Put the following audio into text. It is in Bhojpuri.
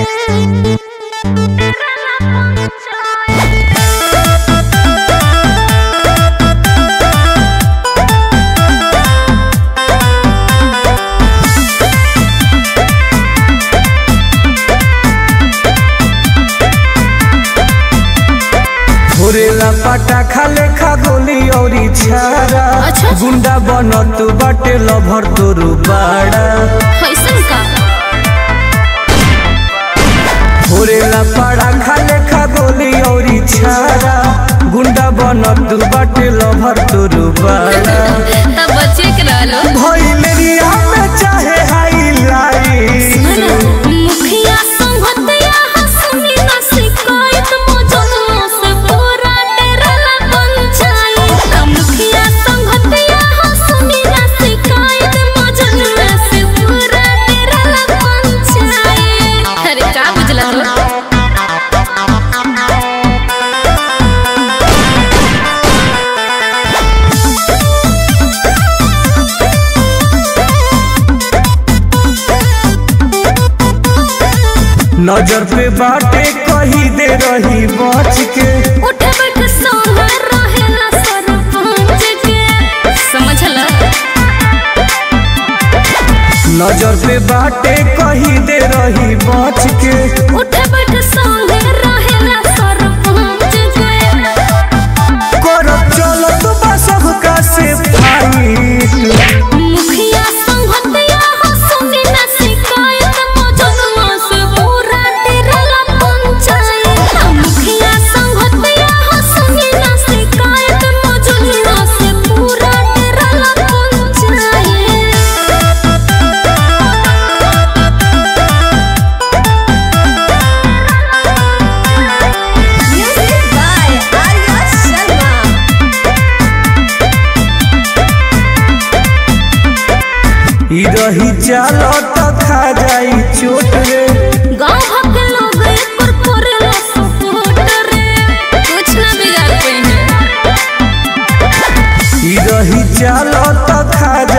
घोरेला पटाखा लेखा गोली औरी छारा अच्छा। गुंडा बनत बाटे लभर तोरू बाड़ा कैसन का घोरेला पटाखा लेखा गोली औरी छारा गुंडा बनत बाटे लभर तोरू बाड़ा तब बच्चे के रहलो भइलेरिया में चाहे हाईलाइट मुखिया संगतिया हंसनी ना शिकायत मौजूदों से पूरा डेरला पंचायत मुखिया संगतिया हंसनी ना शिकायत मौजूदों से पूरा डेरला पंचायत अरे का बुझला तो नजर पे बाटे कही दे रही बच के उठ बैठ सोना रहेला सरपंच के समझला नजर पे बाटे कही दे रही बच के उठ बैठ सोना रहेला सरपंच के करब चलत बा सबका से फाइट मुखिया संगतिया हंसनी ना शिकायत मौजूदों से पूरा डेरला पंचायत मुखिया संगतिया हंसनी ना शिकायत मौजूदों से पूरा डेरला panchayat Music by Arya Sharma. ई रही चलत खा जाई चोट रे गाँव भर के लोग एक पर करेला सपोर्ट रे कुछ ना बिगाड़ पाई है ई रही चलत खा